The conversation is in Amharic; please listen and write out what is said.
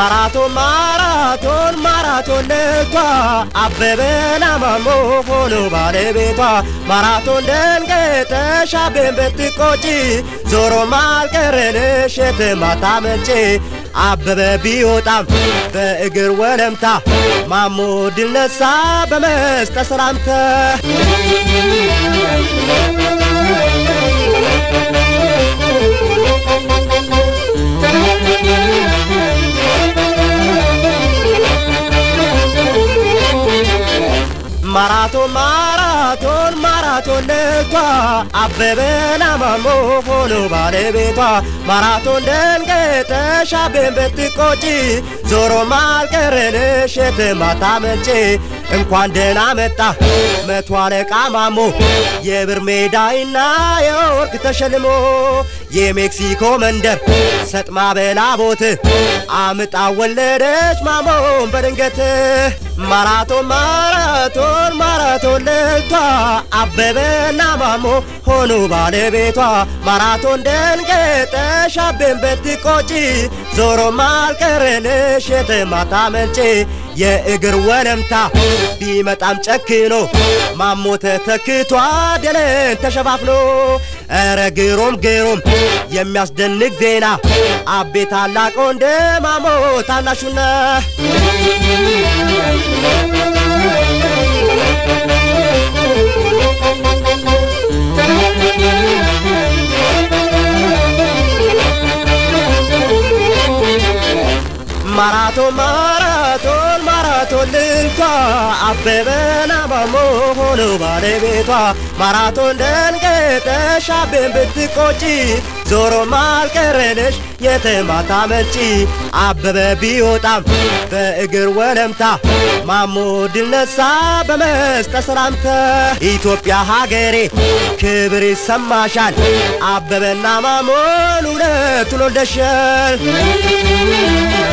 ማራቶን ማራቶን ማራቶን ልቷ አበበና ማሞ ሆኖ ባለቤቷ ማራቶን ደንገጠሽ አቤን ብትቆጪ ዞሮ ማልቀረንሽ የትማታ መጪ አበበ ቢወጣም በእግር ወለምታ ማሞ ድል ነሳ በመስጠት ሰላምታ ማራቶን ማራቶን ማራቶን ልቷ አበበና ማሞ ሆኖ ባለቤቷ ማራቶን ደንገጠሽ አቤን ብትቆጪ ዞሮ ማልቀረንሽ የትማታ መጪ እንኳን ደህና መጣ መቶ አለቃ ማሞ የብር ሜዳይና የወርቅ ተሸልሞ የሜክሲኮ መንደር ሰጥማ በላቦት አምጣ ወለደች ማሞን በድንገት ማራቶን ማራቶን ማራቶን ልቷ አበበና ማሞ ሆኑ ባለቤቷ ማራቶን ደንገጠሽ አቤን ብትቆጪ ዞሮ ማልቀረንሽ የትማታ መንጪ የእግር ወለምታ ቢመጣም ጨክኖ ማሞ ተተክቷ ደለን ተሸፋፍኖ ኧረ ግሩም ግሩም የሚያስደንቅ ዜና አቤ ታላቅ ወንድ ማሞ ታናሹና ማራቶን ማራቶን ማራቶን ልልቷ አበበና ማሞ ሆኖ ባለቤቷ ማራቶን ደንገጠሽ አቤን ብትቆጪ ዞሮ ማልቀረንሽ የትማታ መጪ አበበ ቢወጣም በእግር ወለምታ ማሞ ድል ነሳ በመስጠት ሰላምታ ኢትዮጵያ ሀገሬ ክብር ይሰማሻል አበበና ማሞን ሁለቱን ወልደሻል